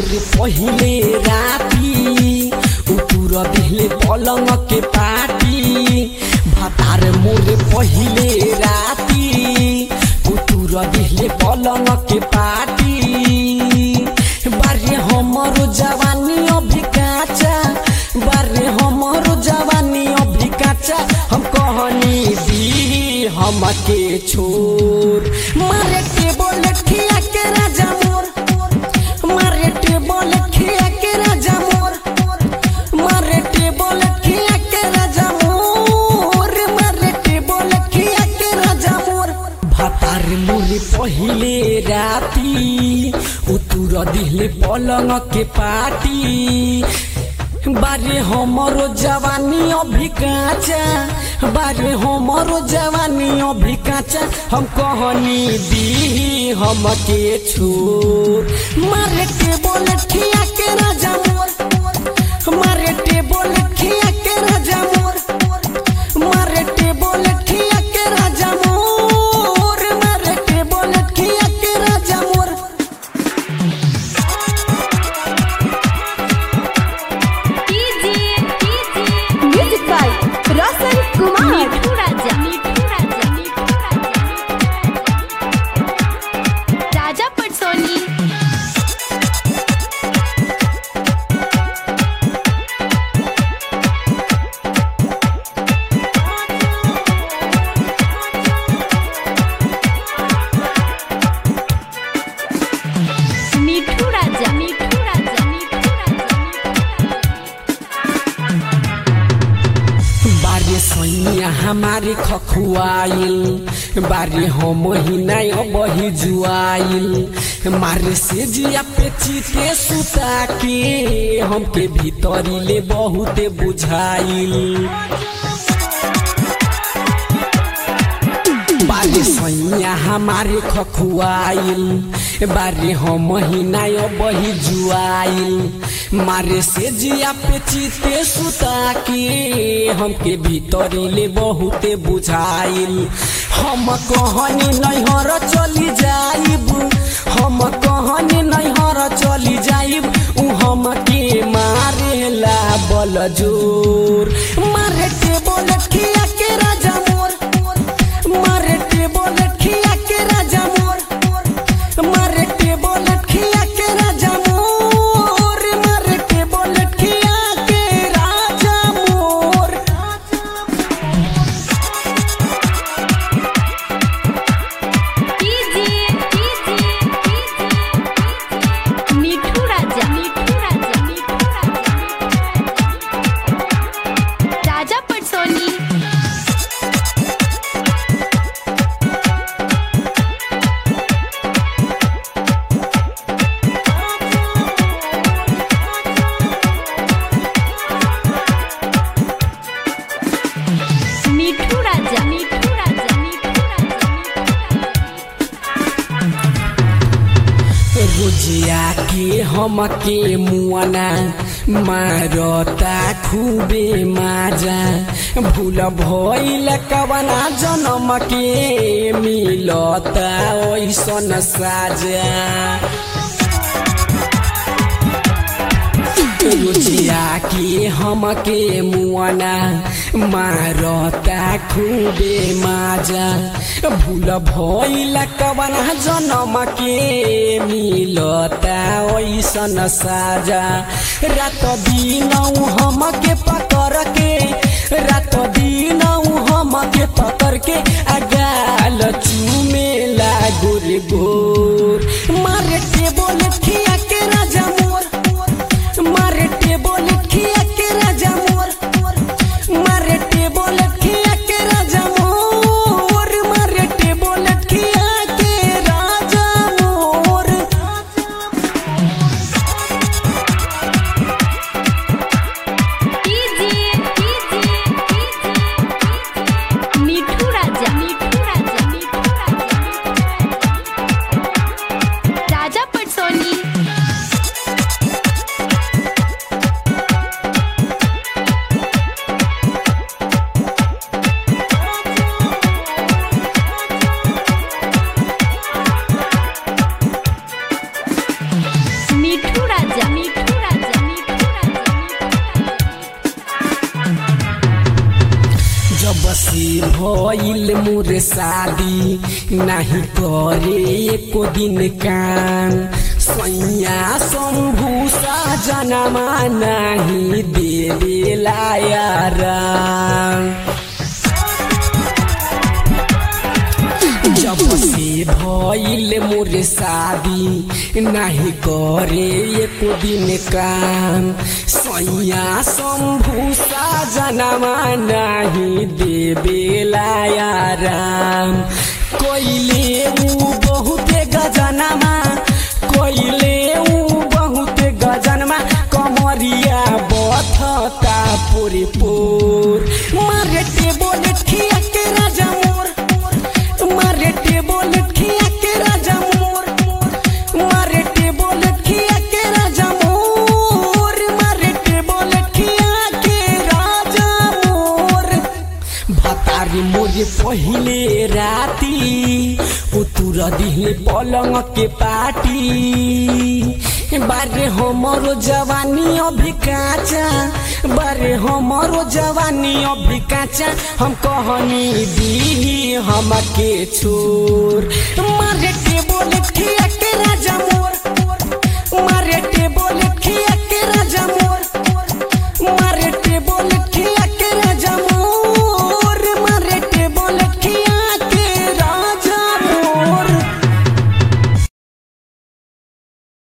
मोर पहिले राती उतुर दिले पलंग के पाटी भातार मोर पहिले राती उतुर दिले पलंग के पाटी बारे हमरो जवानी अभी काचा बारे हमरो जवानी अभी काचा हम कहनी दी हमके छोर मारे टेबल खिया के राजा मोर मारे टेबल खिया के राजा मोर मारे टेबल खिया के राजा मोर मारे टेबल खिया के राजा मोर भातार मोरे पहिले राती उतुर दिले पलंग के पाटी बारे हमरो जवानी अभी काचा बारे हमरो जवानी अभी काचा हम कहनी दी हमके छोर मारे टेबल खिया के राजा मोर मारे टेबल खिया के राजा मोर मारे टेबल खिया के राजा मोर मारे टेबल खिया के राजा मोर म्यूजिक बाय रोशन कुमार मिठू राजा मिठू राजा मिठू राजा राजा पटसोनी मिठू राजा मिठू राजा मिठू राजा बारे सैया हमारे खखुआइल बारे हम ही नहीं बही जुआइल मारे से जिया पे चीते सुता के हमके भीतरी ले बहुते बुझाइल बारे सैया हमारे खखुआइल बारे हम ही नहीं बही जुआइल मारे से जिया पे चीते सुता के हमके भीतरी ले बहुते बुझाइल हम कहनी नैहर चली जाइब हम कहनी नैहर चली जाइब उ हमके मारेला बल जोर मारे टेबल खिया के राजा मोर मारे टेबल खिया के राजा मोर मारे टेबल खिया के राजा मोर मारे टेबल खिया के राजा मोर मिठू राजा मिठू राजा मिठू राजा राजा पटसोनी मिठू राजा मिठू राजा मिठू राजा रोजिया के हमके मुआना मारता खूबे माजा भूल भइल कवना जन्म के मिलता ऐसन साजा रुचिया के हमके मुआना मारता खूबे माजा भूल भइल कवना जन्म के मिलता ऐसन साजा रात दिन हमके पकड़ के रात दिन हमके पकड़ के अगाल चूमेला गोर गोर मारे टेबल खिया के राजा मोर मारे टेबल खिया के राजा मोर मारे टेबल खिया के राजा मोर मारे टेबल खिया के राजा मोर मिठू राजा मिठू राजा मिठू राजा भइल मोर शादी नाही करे एको दिन काम सैया शम्भु जनमा नाही देवेला यारा जब से भइल मोर शादी नाही करे एको दिन काम सैया शम्भु जनमा नाही देवेला याराम कोइले ऊ बहुते गजनमा कोइले ऊ बहुते गजनमा कमरिया बथता पोरे पोर मारे टेबल खिया के राजा मोर मारे टेबल खिया के राजा मोर मारे टेबल खिया के राजा मोर मारे टेबल खिया के राजा मोर भतारी मोरे पहिले राती उतुर दिले पलंग के पाटी बारे हमरो जवानी अभी काचा बारे हमरो जवानी अभी काचा हम कहनी दी हमके छोर मारे टेबल खिया के राजा मोर मारे